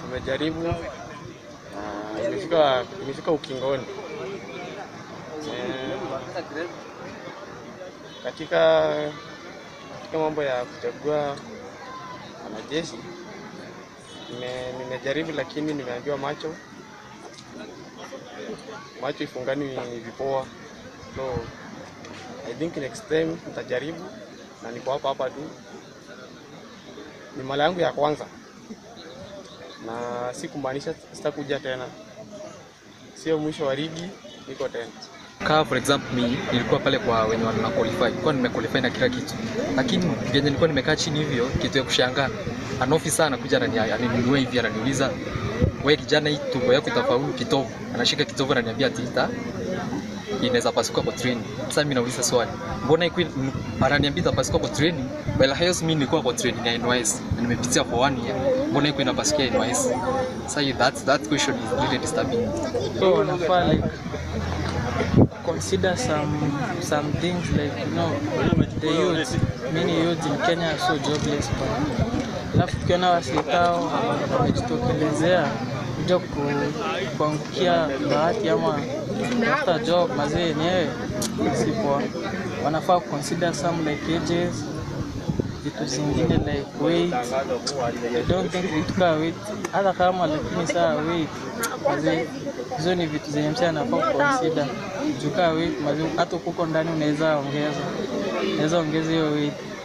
tumejaribu na imefika imefika ukingoni. Eh, katika katika mambo ya kuchagua wanajeshi nime- nimejaribu, lakini nimeambiwa macho macho ifungani vipoa, so I think next time nitajaribu, na niko hapa hapa tu. Ni mara yangu ya kwanza, na si kumaanisha sitakuja tena, sio mwisho wa ligi, niko tena. Kaa for example mi nilikuwa pale kwa wenye wana qualify, nilikuwa nimequalify na kila kitu, lakini venye nilikuwa nimekaa chini hivyo, kitu ya kushangaa, an officer anakuja anani- ananinunua hivi, ananiuliza wewe kijana, hii tumbo yako itafaulu kitovu. Anashika kitovu ananiambia ati ita inaweza pasuka kwa training. Sasa mimi nauliza swali, mbona iko ananiambia itapasuka kwa training, while highest mimi nilikuwa kwa training ya NYS na nimepitia for one year, mbona iko inapasukia NYS? Sasa that that question is really disturbing. So wanafaa like consider some some things like you know the youth many youth in Kenya are so jobless but alafu tukiona wasikao wamejitokelezea kuja ku- kuangukia bahati ama kutafuta job mazee yenyewe si poa. Wanafaa consider some like ages vitu zingine like weight. I don't think vitu kaa weight hata kama lakini saa weight mazee hizo ni vitu zenye msee anafaa kuconsider juu kaa weight mazee hata huko ndani unaweza ongeza unaweza ongeza hiyo weight